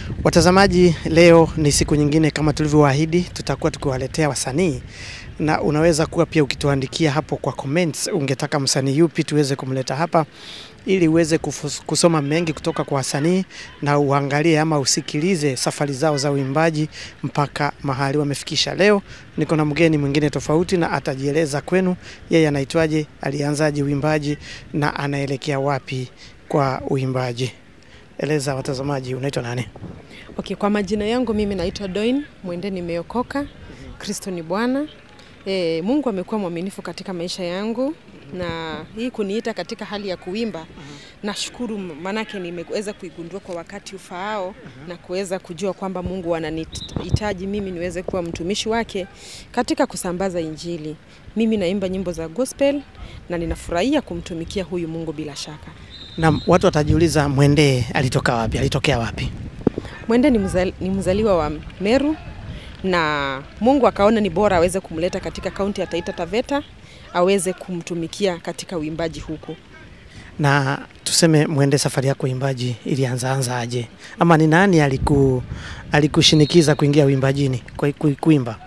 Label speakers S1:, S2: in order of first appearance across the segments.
S1: Watazamaji, leo ni siku nyingine kama tulivyowaahidi, tutakuwa tukiwaletea wasanii na unaweza kuwa pia ukituandikia hapo kwa comments, ungetaka msanii yupi tuweze kumleta hapa ili uweze kufus- kusoma mengi kutoka kwa wasanii na uangalie ama usikilize safari zao za uimbaji mpaka mahali wamefikisha. Leo niko na mgeni mwingine tofauti na atajieleza kwenu, yeye anaitwaje, alianzaje uimbaji na anaelekea wapi kwa uimbaji. Eleza watazamaji, unaitwa nani?
S2: Okay, kwa majina yangu mimi naitwa Doin Mwende, nimeokoka. Kristo ni Bwana. E, Mungu amekuwa mwaminifu katika maisha yangu na hii kuniita katika hali ya kuimba nashukuru, manake nimeweza kuigundua kwa wakati ufaao na kuweza kujua kwamba Mungu ananihitaji mimi niweze kuwa mtumishi wake katika kusambaza Injili. Mimi naimba nyimbo za gospel na ninafurahia kumtumikia huyu Mungu bila shaka.
S1: Na watu watajiuliza Mwende alitoka wapi? Alitokea wapi?
S2: Mwende ni, mzali, ni mzaliwa wa Meru na Mungu akaona ni bora aweze kumleta katika kaunti ya Taita Taveta aweze kumtumikia katika uimbaji huku.
S1: Na tuseme Mwende, safari yako uimbaji ilianza anza aje, ama ni nani aliku alikushinikiza kuingia uimbajini ku, ku, kuimba?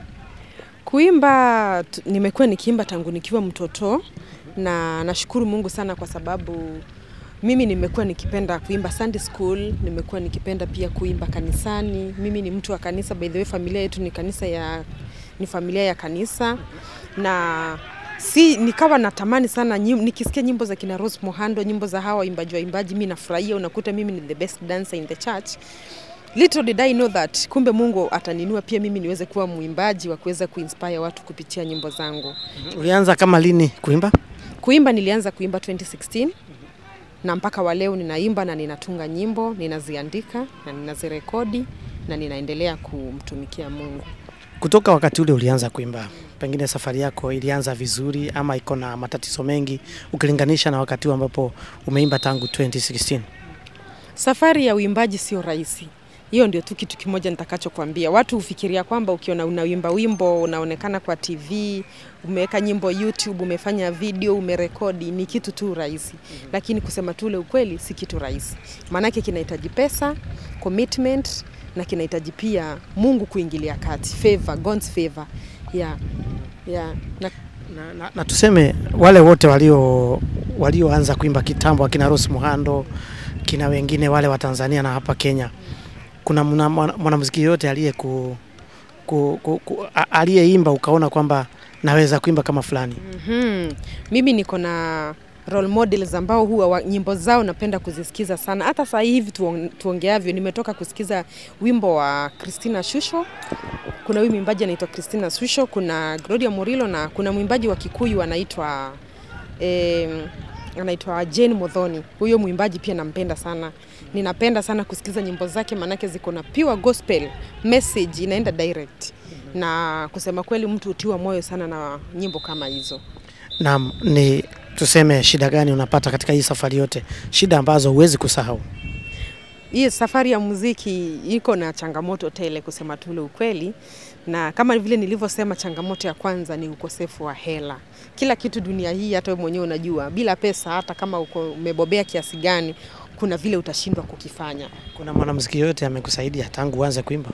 S2: Kuimba t- nimekuwa nikiimba tangu nikiwa mtoto na nashukuru Mungu sana kwa sababu mimi nimekuwa nikipenda kuimba Sunday school, nimekuwa nikipenda pia kuimba kanisani. Mimi ni mtu wa kanisa, by the way, familia yetu ni kanisa ya ni familia ya kanisa na si nikawa natamani sana nyim, nikisikia nyimbo za kina Rose Muhando, nyimbo za hawa waimbaji waimbaji, mimi nafurahia, unakuta mimi ni the best dancer in the church. Little did I know that kumbe Mungu ataninua pia mimi niweze kuwa mwimbaji wa kuweza kuinspire watu kupitia nyimbo zangu.
S1: Ulianza kama lini kuimba?
S2: Kuimba nilianza kuimba 2016 na mpaka wa leo ninaimba na ninatunga nyimbo, ninaziandika na ninazirekodi na ninaendelea kumtumikia Mungu.
S1: Kutoka wakati ule ulianza kuimba, pengine safari yako ilianza vizuri ama iko na matatizo mengi ukilinganisha na wakati huu ambapo umeimba tangu 2016?
S2: Safari ya uimbaji sio rahisi. Hiyo ndio tu kitu kimoja nitakachokwambia. Watu hufikiria kwamba ukiona unawimba wimbo unaonekana kwa TV, umeweka nyimbo YouTube, umefanya video, umerekodi ni kitu tu rahisi. Lakini kusema tu ule ukweli si kitu rahisi. Maanake kinahitaji pesa, commitment na kinahitaji pia Mungu kuingilia kati, favor, God's favor. Yeah. Yeah. Na
S1: Na, na, na tuseme wale wote walio walioanza kuimba kitambo, akina Rose Muhando, kina wengine wale wa Tanzania na hapa Kenya, kuna mwana- mwana- mwanamuziki yoyote aliye ku, ku, ku, ku, a- aliyeimba ukaona kwamba naweza kuimba kama fulani?
S2: Mhm. Mimi niko na role models ambao huwa wa, nyimbo zao napenda kuzisikiza sana. Hata saa hivi tuong, tuongeavyo nimetoka kusikiza wimbo wa Christina Shusho. Kuna huyu mwimbaji anaitwa Christina Shusho, kuna Gloria Murillo na kuna mwimbaji wa Kikuyu anaitwa eh, anaitwa Jane Modhoni. Huyo mwimbaji pia nampenda sana. Ninapenda sana kusikiza nyimbo zake manake ziko na pure gospel message inaenda direct. Na kusema kweli mtu hutiwa moyo sana na nyimbo kama hizo.
S1: Naam, ni tuseme shida gani unapata katika hii safari yote, shida ambazo huwezi kusahau?
S2: Hii safari ya muziki iko na changamoto tele, kusema tu ule ukweli, na kama vile nilivyosema, changamoto ya kwanza ni ukosefu wa hela. Kila kitu dunia hii, hata wewe mwenyewe unajua, bila pesa, hata kama uko umebobea kiasi gani, kuna vile utashindwa kukifanya.
S1: Kuna mwanamuziki yoyote amekusaidia tangu uanze kuimba?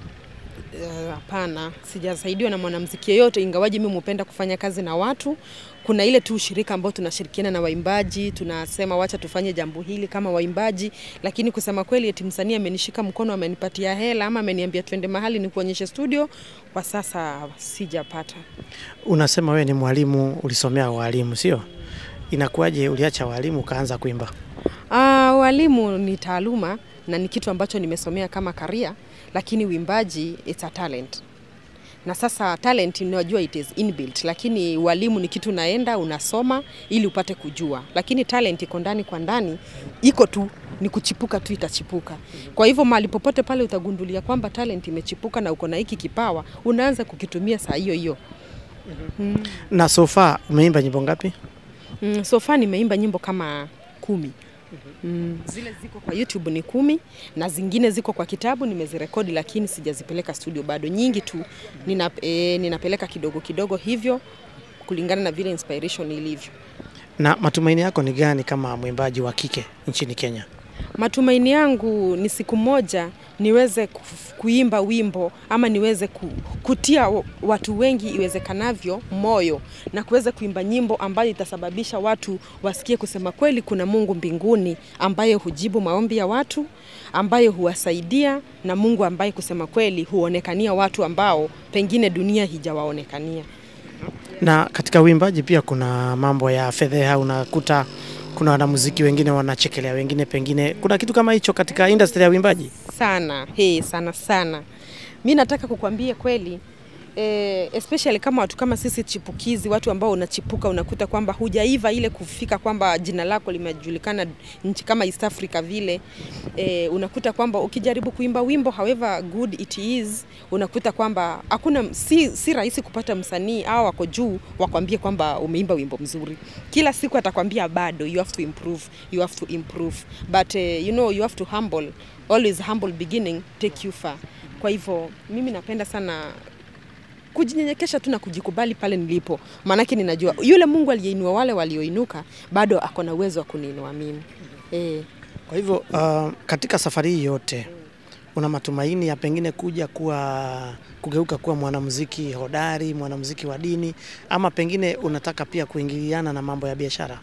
S2: Eh, Hapana, sijasaidiwa na mwanamuziki yeyote, ingawaji mimi hupenda kufanya kazi na watu. Kuna ile tu ushirika ambao tunashirikiana na waimbaji, tunasema wacha tufanye jambo hili kama waimbaji, lakini kusema kweli, eti msanii amenishika mkono, amenipatia hela ama ameniambia twende mahali ni kuonyeshe studio, kwa sasa sijapata.
S1: Unasema wewe ni mwalimu, ulisomea walimu, sio? Inakuwaje uliacha walimu ukaanza kuimba?
S2: Ah, walimu ni taaluma na ni kitu ambacho nimesomea kama karia, lakini uimbaji it's a talent. Na sasa talent unajua it is inbuilt, lakini walimu ni kitu unaenda unasoma ili upate kujua, lakini talent iko ndani kwa ndani, iko tu ni kuchipuka tu itachipuka. Kwa hivyo mahali popote pale utagundulia kwamba talent imechipuka na uko na hiki kipawa, unaanza kukitumia saa hiyo hiyo. Mm.
S1: Na so far umeimba nyimbo ngapi?
S2: Mm, so far nimeimba nyimbo kama kumi. Mm, zile ziko kwa YouTube ni kumi na zingine ziko kwa kitabu nimezirekodi, lakini sijazipeleka studio bado. Nyingi tu nina, e, ninapeleka kidogo kidogo hivyo kulingana na vile inspiration ilivyo.
S1: Na matumaini yako ni gani kama mwimbaji wa kike nchini Kenya?
S2: Matumaini yangu ni siku moja niweze kuf- kuimba wimbo ama niweze ku- kutia wa- watu wengi iwezekanavyo moyo na kuweza kuimba nyimbo ambayo itasababisha watu wasikie kusema kweli kuna Mungu mbinguni ambaye hujibu maombi ya watu, ambaye huwasaidia na Mungu ambaye kusema kweli huonekania watu ambao pengine dunia hijawaonekania.
S1: Na katika uimbaji pia kuna mambo ya fedheha, unakuta kuna wanamuziki wengine wanachekelea wengine, pengine kuna kitu kama hicho katika industry ya uimbaji.
S2: sana he, sana sana. Mi nataka kukwambia kweli eh, especially kama watu kama sisi chipukizi, watu ambao unachipuka, unakuta kwamba hujaiva ile kufika kwamba jina lako limejulikana nchi kama East Africa vile eh, unakuta kwamba ukijaribu kuimba wimbo however good it is, unakuta kwamba hakuna si, si rahisi kupata msanii au wako juu wakwambie kwamba umeimba wimbo mzuri. Kila siku atakwambia bado you have to improve, you have to improve but eh, you know you have to humble always humble beginning take you far. Kwa hivyo mimi napenda sana kujinyenyekesha tu na kujikubali pale nilipo, maanake ninajua yule Mungu aliyeinua wale walioinuka bado ako na uwezo wa kuniinua mimi eh.
S1: Kwa hivyo uh, katika safari hii yote una matumaini ya pengine kuja kuwa kugeuka kuwa mwanamuziki hodari, mwanamuziki wa dini, ama pengine unataka pia kuingiliana na mambo ya biashara?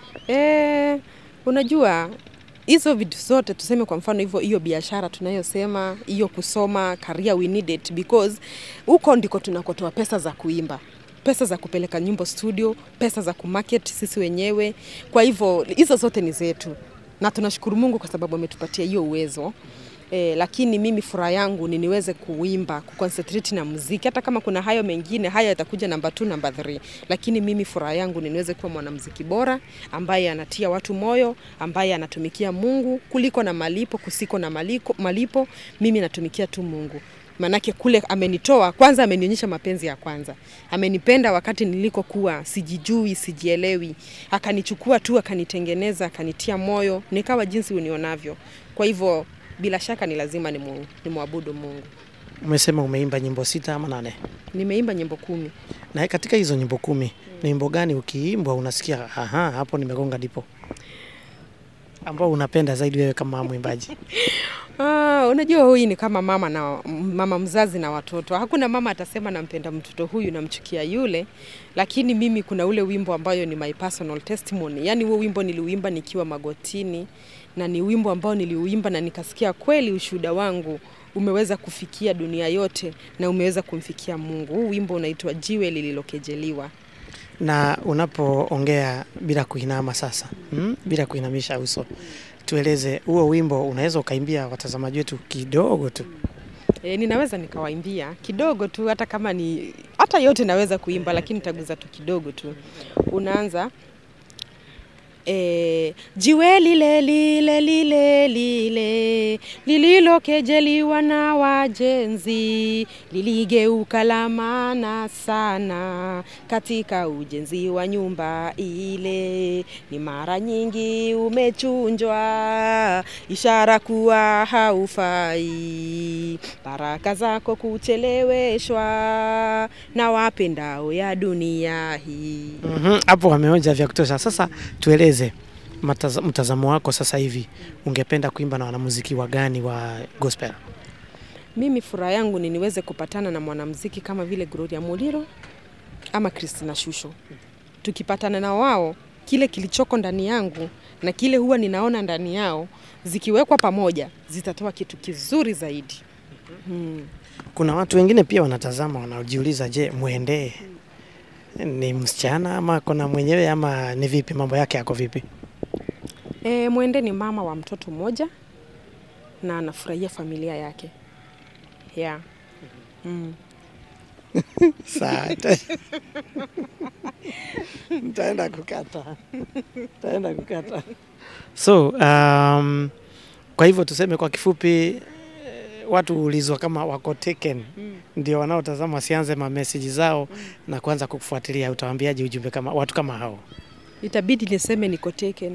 S2: Eh, unajua hizo vitu zote tuseme kwa mfano hivyo hiyo biashara tunayosema hiyo kusoma career we need it because huko ndiko tunakotoa pesa za kuimba pesa za kupeleka nyimbo studio pesa za kumarket sisi wenyewe kwa hivyo hizo zote ni zetu na tunashukuru mungu kwa sababu ametupatia hiyo uwezo E, lakini mimi furaha yangu ni niweze kuimba kuconcentrate na muziki hata kama kuna hayo mengine hayo yatakuja namba 2 namba 3 lakini mimi furaha yangu ni niweze kuwa mwanamuziki bora ambaye anatia watu moyo ambaye anatumikia Mungu kuliko na malipo kusiko na maliko, malipo mimi natumikia tu Mungu manake kule amenitoa kwanza amenionyesha mapenzi ya kwanza amenipenda wakati nilikokuwa sijijui sijielewi akanichukua tu akanitengeneza akanitia moyo nikawa jinsi unionavyo kwa hivyo bila shaka ni lazima ni nimwabudu Mungu.
S1: Umesema umeimba nyimbo sita ama nane?
S2: Nimeimba nyimbo kumi.
S1: Na katika hizo nyimbo kumi ni nyimbo gani ukiimbwa unasikia aha, hapo nimegonga ndipo, ambao unapenda zaidi wewe kama mwimbaji?
S2: Ah, unajua huyu ni kama mama na mama mzazi na watoto. Hakuna mama atasema nampenda mtoto huyu namchukia yule, lakini mimi kuna ule wimbo ambayo ni my personal testimony. Yaani huo wimbo niliuimba nikiwa magotini na ni wimbo ambao niliuimba na nikasikia kweli ushuhuda wangu umeweza kufikia dunia yote na umeweza kumfikia Mungu. Huu wimbo unaitwa Jiwe Lililokejeliwa.
S1: Na unapoongea bila kuinama sasa, hmm? bila kuinamisha uso, tueleze huo wimbo, unaweza ukaimbia watazamaji wetu kidogo tu?
S2: E, ninaweza nikawaimbia kidogo tu, hata kama ni hata yote naweza kuimba, lakini nitaguza tu kidogo tu. Unaanza E, jiwe lile lile lile lile lililokejeliwa na wajenzi liligeuka la maana sana katika ujenzi wa nyumba ile. Ni mara nyingi umechunjwa, ishara kuwa haufai, baraka zako kucheleweshwa na wapendao ya dunia hii.
S1: Mhm, hapo wameonja vya kutosha. Sasa tueleze mataza, mtazamo wako sasa hivi, ungependa kuimba na wanamuziki wa gani wa gospel?
S2: Mimi furaha yangu ni niweze kupatana na mwanamuziki kama vile Gloria Muliro ama Christina Shusho. Tukipatana na wao, kile kilichoko ndani yangu na kile huwa ninaona ndani yao zikiwekwa pamoja zitatoa kitu kizuri zaidi. Hmm.
S1: Kuna watu wengine pia wanatazama wanajiuliza, je, mwendee ni msichana ama kona mwenyewe ama ni vipi, mambo yake yako vipi?
S2: E, Mwende ni mama wa mtoto mmoja na anafurahia familia yake yeah. mm.
S1: Sawa, nitaenda kukata, nitaenda kukata. So um, kwa hivyo tuseme kwa kifupi watu huulizwa kama wako taken mm. ndio wanaotazama wasianze mameseji zao mm. na kuanza kukufuatilia. Utawaambiaje ujumbe kama watu kama hao?
S2: Itabidi niseme niko taken.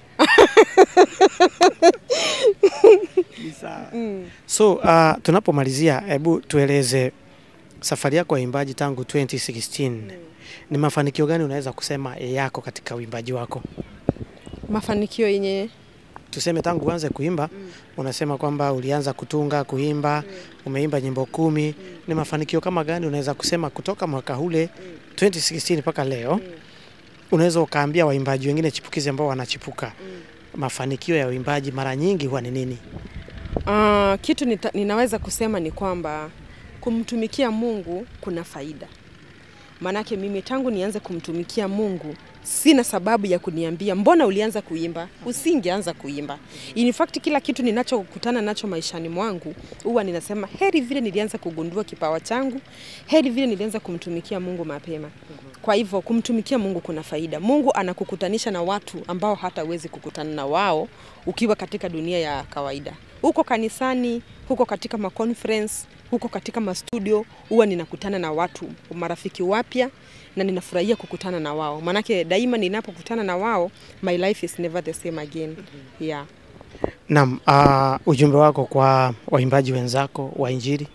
S1: mm. So uh, tunapomalizia, hebu tueleze safari yako ya uimbaji tangu 2016 mm. ni mafanikio gani unaweza kusema yako katika uimbaji wako?
S2: Mafanikio yenye
S1: tuseme tangu uanze kuimba unasema kwamba ulianza kutunga, kuimba, umeimba nyimbo kumi. Ni mafanikio kama gani unaweza kusema kutoka mwaka ule 2016 mpaka leo? Unaweza ukaambia waimbaji wengine chipukizi ambao wanachipuka, mafanikio ya uimbaji mara nyingi huwa ni nini?
S2: Uh, kitu nita, ninaweza kusema ni kwamba kumtumikia Mungu kuna faida. Maanake mimi tangu nianze kumtumikia Mungu sina sababu ya kuniambia mbona ulianza kuimba. Usingeanza kuimba. In fact kila kitu ninachokutana nacho maishani mwangu huwa ninasema heri vile nilianza kugundua kipawa changu, heri vile nilianza kumtumikia Mungu mapema. Kwa hivyo kumtumikia Mungu kuna faida. Mungu anakukutanisha na watu ambao hata uwezi kukutana na wao ukiwa katika dunia ya kawaida. Huko kanisani, huko katika maconference, huko katika mastudio, huwa ninakutana na watu marafiki wapya na ninafurahia kukutana na wao, maanake daima ninapokutana na wao my life is never the same again. Yeah.
S1: Naam, uh, ujumbe wako kwa waimbaji wenzako wa Injili?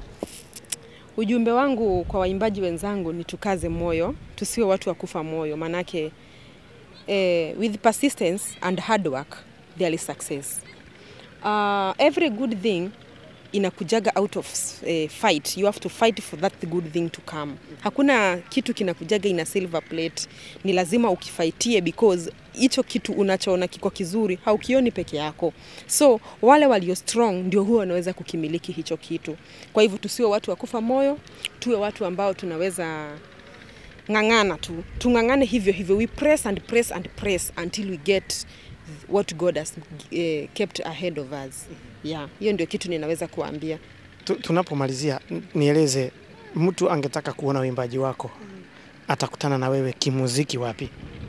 S2: Ujumbe wangu kwa waimbaji wenzangu ni tukaze moyo, tusiwe watu wa kufa moyo, maanake eh, with persistence and hard work there is success. Uh, every good thing inakujaga out of eh, fight. You have to fight for that good thing to come. Hakuna kitu kinakujaga ina silver plate, ni lazima ukifaitie because hicho kitu unachoona kiko kizuri haukioni peke yako. So wale walio strong ndio huwa wanaweza kukimiliki hicho kitu. Kwa hivyo tusiwe watu wa kufa moyo, tuwe watu ambao tunaweza ng'ang'ana tu, tung'ang'ane hivyo hivyo, we press and press and press until we get what God has eh, kept ahead of us. Yeah, hiyo ndio kitu ninaweza kuambia.
S1: Tu- Tunapomalizia, n- nieleze, mtu angetaka kuona uimbaji wako atakutana na wewe kimuziki wapi?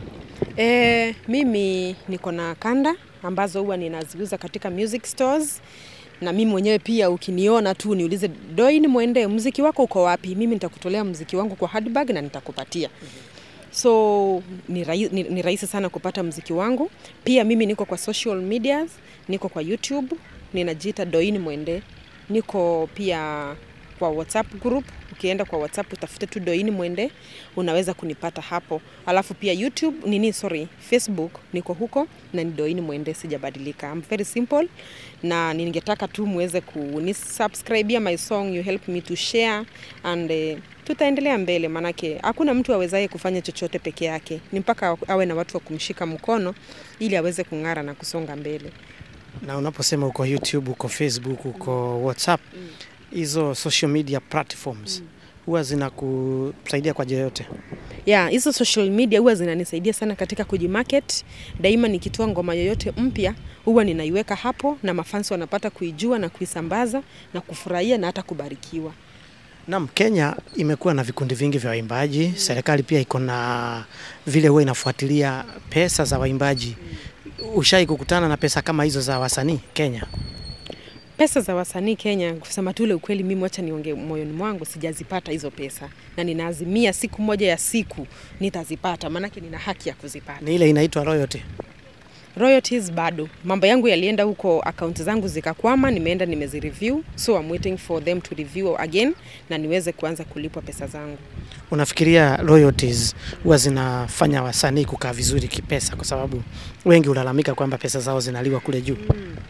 S2: E, mimi niko na kanda ambazo huwa ninaziuza katika music stores na mimi mwenyewe pia ukiniona tu niulize Doin Mwende, mziki wako uko wapi? Mimi nitakutolea mziki wangu kwa handbag na nitakupatia. So ni, rahi, ni, ni rahisi sana kupata mziki wangu. Pia mimi niko kwa social medias, niko kwa YouTube, ninajiita Doin Mwende. Niko pia kwa WhatsApp group. Ukienda kwa WhatsApp utafute tu Doin Mwende, unaweza kunipata hapo. Alafu pia YouTube nini, sorry, Facebook niko huko na ni Doin Mwende, sijabadilika. I'm very simple na ningetaka tu muweze kunisubscribia my song, you help me to share and uh, tutaendelea mbele, manake hakuna mtu awezaye kufanya chochote peke yake, ni mpaka awe na watu wa kumshika mkono ili aweze kung'ara na kusonga mbele.
S1: Na unaposema uko YouTube, uko Facebook, uko WhatsApp, hizo social media platforms huwa zinakusaidia kwa njia yote?
S2: Yeah, hizo social media huwa zinanisaidia sana katika kujimarket. Daima nikitoa ngoma yoyote mpya huwa ninaiweka hapo na mafansi wanapata kuijua na kuisambaza na kufurahia na hata kubarikiwa.
S1: Naam, Kenya imekuwa na vikundi vingi vya waimbaji. Serikali pia iko na vile huwa inafuatilia pesa za waimbaji. Ushai kukutana na pesa kama hizo za wasanii Kenya?
S2: Pesa za wasanii Kenya, kusema tu ule ukweli, mimi wacha niongee moyoni mwangu, sijazipata hizo pesa, na ninaazimia siku moja ya siku nitazipata, maanake nina haki ya kuzipata.
S1: Ni ile inaitwa royalty.
S2: Royalties bado, mambo yangu yalienda huko, akaunti zangu zikakwama, nimeenda nimezireview, so I'm waiting for them to review again na niweze kuanza kulipwa pesa zangu.
S1: Unafikiria royalties huwa zinafanya wasanii kukaa vizuri kipesa, kwa sababu wengi hulalamika kwamba pesa zao zinaliwa kule juu?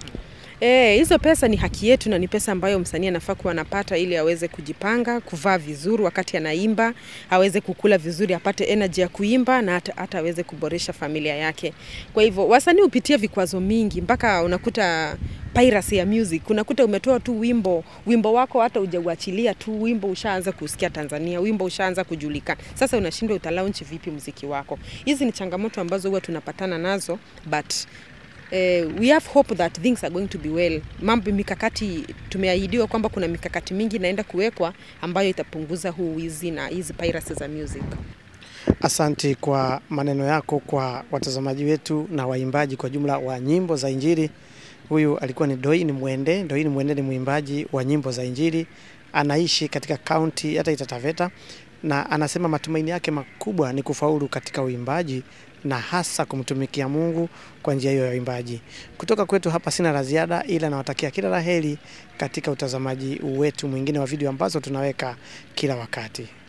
S2: Eh, hizo pesa ni haki yetu na ni pesa ambayo msanii anafaa kuwa anapata ili aweze kujipanga, kuvaa vizuri wakati anaimba, aweze kukula vizuri, apate energy ya kuimba na hata, hata aweze kuboresha familia yake. Kwa hivyo wasanii hupitia vikwazo mingi mpaka unakuta piracy ya music. Unakuta umetoa tu wimbo, wimbo wako hata hujauachilia tu, wimbo ushaanza kusikia Tanzania, wimbo ushaanza kujulikana. Sasa unashindwa utalaunch vipi muziki wako? Hizi ni changamoto ambazo huwa tunapatana nazo but eh, we have hope that things are going to be well. Mambo mikakati, tumeahidiwa kwamba kuna mikakati mingi inaenda kuwekwa ambayo itapunguza huu wizi na hizi piracy za music.
S1: Asanti kwa maneno yako kwa watazamaji wetu na waimbaji kwa jumla wa nyimbo za Injili. Huyu alikuwa ni Doin Mwende. Doin Mwende ni mwimbaji wa nyimbo za Injili, anaishi katika kaunti ya Taita Taveta na anasema matumaini yake makubwa ni kufaulu katika uimbaji na hasa kumtumikia Mungu kwa njia hiyo ya uimbaji. Kutoka kwetu hapa sina la ziada, ila nawatakia kila la heri katika utazamaji wetu mwingine wa video ambazo tunaweka kila wakati.